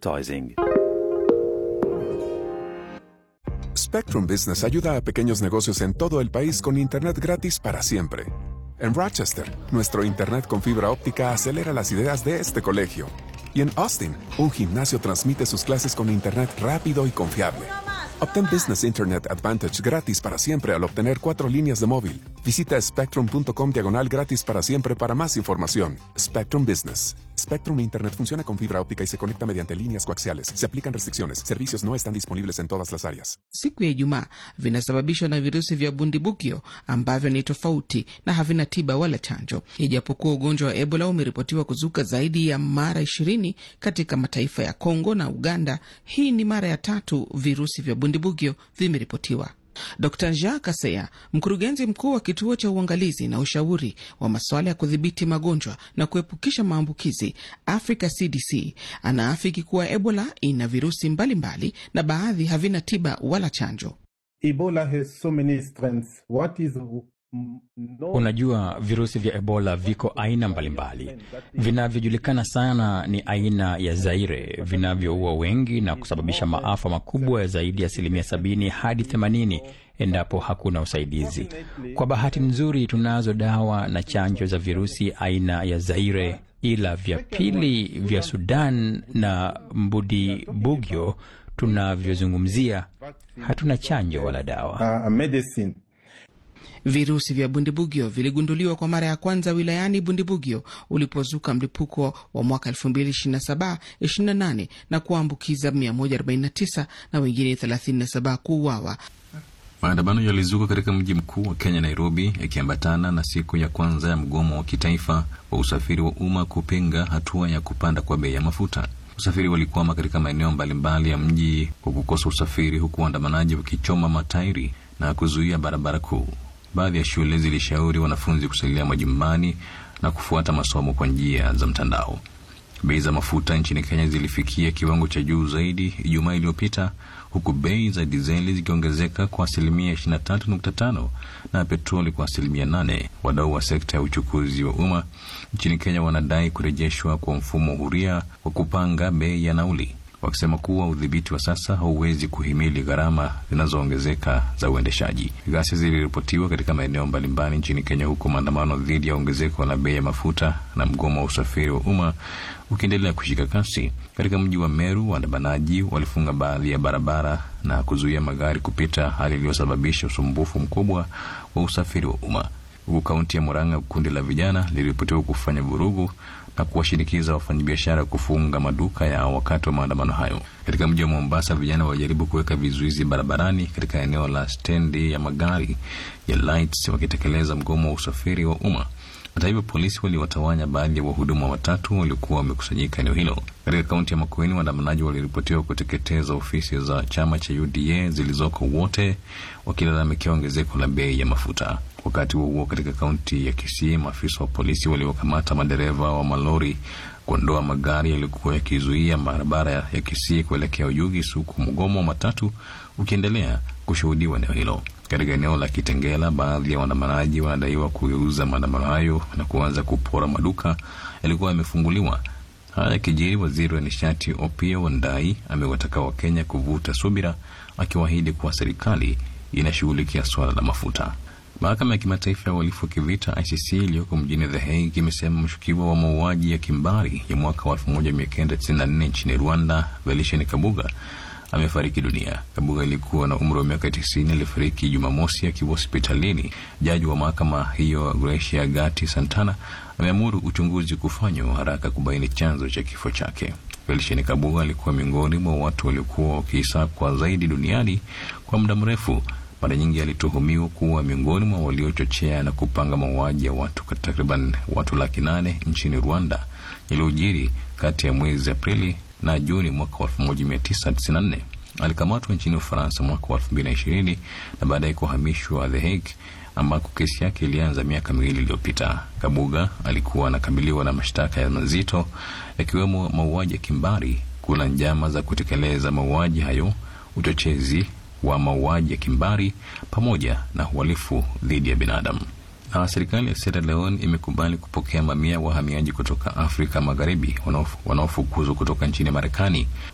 advertising. Spectrum Business ayuda a pequeños negocios en todo el país con Internet gratis para siempre. En Rochester, nuestro Internet con fibra óptica acelera las ideas de este colegio. Y en Austin, un gimnasio transmite sus clases con Internet rápido y confiable. Obtén Business Internet Advantage gratis para siempre al obtener cuatro líneas de móvil. Visita spectrum.com diagonal gratis para siempre para más información. Spectrum Business. Spectrum Internet funciona con fibra óptica y se conecta mediante líneas coaxiales. Se aplican restricciones. Servicios no están disponibles en todas las áreas. Siku ya Ijumaa vinasababishwa na virusi vya bundibukyo ambavyo ni tofauti na havina tiba wala chanjo. Ijapokuwa ugonjwa wa Ebola umeripotiwa kuzuka zaidi ya mara ishirini katika mataifa ya Kongo na Uganda, hii ni mara ya tatu virusi vya bundibugyo vimeripotiwa. Dr Jean Kaseya, mkurugenzi mkuu wa kituo cha uangalizi na ushauri wa masuala ya kudhibiti magonjwa na kuepukisha maambukizi Africa CDC, anaafiki kuwa Ebola ina virusi mbalimbali mbali, na baadhi havina tiba wala chanjo. Ebola has so many strengths. What is no... Unajua, virusi vya Ebola viko aina mbalimbali. Vinavyojulikana sana ni aina ya Zaire vinavyoua wengi na kusababisha maafa makubwa ya zaidi ya asilimia sabini hadi themanini endapo hakuna usaidizi. Kwa bahati nzuri, tunazo dawa na chanjo za virusi aina ya Zaire, ila vya pili vya Sudan na mbudi bugyo tunavyozungumzia hatuna chanjo wala dawa. uh, medicine. Virusi vya bundibugyo viligunduliwa kwa mara ya kwanza wilayani Bundibugyo ulipozuka mlipuko wa mwaka 2027-28 na kuambukiza 149 na wengine 37 kuuawa. Maandamano yalizuka katika mji mkuu wa Kenya, Nairobi, yakiambatana na siku ya kwanza ya mgomo wa kitaifa wa usafiri wa umma kupinga hatua ya kupanda kwa bei ya mafuta. Usafiri walikwama katika maeneo mbalimbali ya mji kwa kukosa usafiri, huku waandamanaji wakichoma matairi na kuzuia barabara kuu. Baadhi ya shule zilishauri wanafunzi kusalia majumbani na kufuata masomo kwa njia za mtandao. Bei za mafuta nchini Kenya zilifikia kiwango cha juu zaidi Ijumaa iliyopita, huku bei za dizeli zikiongezeka kwa asilimia 23.5 na petroli kwa asilimia 8. Wadau wa sekta ya uchukuzi wa umma nchini Kenya wanadai kurejeshwa kwa mfumo huria wa kupanga bei ya nauli, wakisema kuwa udhibiti wa sasa hauwezi kuhimili gharama zinazoongezeka za uendeshaji. Ghasia ziliripotiwa katika maeneo mbalimbali nchini Kenya, huku maandamano dhidi ya ongezeko la bei ya mafuta na mgomo wa usafiri wa umma ukiendelea kushika kasi. Katika mji wa Meru, waandamanaji walifunga baadhi ya barabara na kuzuia magari kupita, hali iliyosababisha usumbufu mkubwa wa usafiri wa umma. Huku kaunti ya Murang'a, kundi la vijana liliripotiwa kufanya vurugu na kuwashinikiza wafanyabiashara kufunga maduka yao wakati wa maandamano hayo. Katika mji wa Mombasa, vijana walijaribu kuweka vizuizi barabarani katika eneo la stendi ya magari ya Lights wakitekeleza mgomo wa usafiri wa umma. Hata hivyo, polisi waliwatawanya baadhi ya wahudumu watatu waliokuwa wamekusanyika eneo hilo. Katika kaunti ya Makueni, waandamanaji waliripotiwa kuteketeza ofisi za chama cha UDA zilizoko wote, wakilalamikia ongezeko la bei ya mafuta. Wakati huo huo, katika kaunti ya Kisii, maafisa wa polisi waliokamata madereva wa malori kuondoa magari yaliyokuwa yakizuia barabara ya Kisii kuelekea Ujugis, huku mgomo wa matatu ukiendelea kushuhudiwa eneo hilo. Katika eneo la Kitengela, baadhi ya waandamanaji wanadaiwa kugeuza maandamano hayo na kuanza kupora maduka yalikuwa yamefunguliwa. Haya yakijiri, waziri wa nishati Opiyo Wandayi amewataka Wakenya kuvuta subira, akiwaahidi kuwa serikali inashughulikia suala la mafuta. Mahakama ya kimataifa ya uhalifu wa kivita ICC iliyoko mjini The Hague imesema mshukiwa wa mauaji ya kimbari ya mwaka wa 1994 nchini Rwanda, Felician Kabuga amefariki dunia. Kabuga alikuwa na umri wa miaka 90. Alifariki Jumamosi akiwa hospitalini. Jaji wa mahakama hiyo Gracia Gati Santana ameamuru uchunguzi kufanywa haraka kubaini chanzo cha kifo chake. Felician Kabuga alikuwa miongoni mwa watu waliokuwa wakisakwa zaidi duniani kwa muda mrefu. Mara nyingi alituhumiwa kuwa miongoni mwa waliochochea na kupanga mauaji ya watu takriban watu laki nane nchini Rwanda yaliyojiri kati ya mwezi Aprili na Juni mwaka wa 1994. Alikamatwa nchini Ufaransa mwaka wa 2020 na baadaye kuhamishwa The Hague ambako kesi yake ilianza miaka miwili iliyopita. Kabuga alikuwa anakabiliwa na mashtaka ya mazito yakiwemo mauaji ya kimbari, kuna njama za kutekeleza mauaji hayo, uchochezi wa mauaji ya kimbari pamoja na uhalifu dhidi ya binadamu. Na serikali ya Sierra Leone imekubali kupokea mamia wahamiaji kutoka Afrika Magharibi wanaofukuzwa kutoka nchini Marekani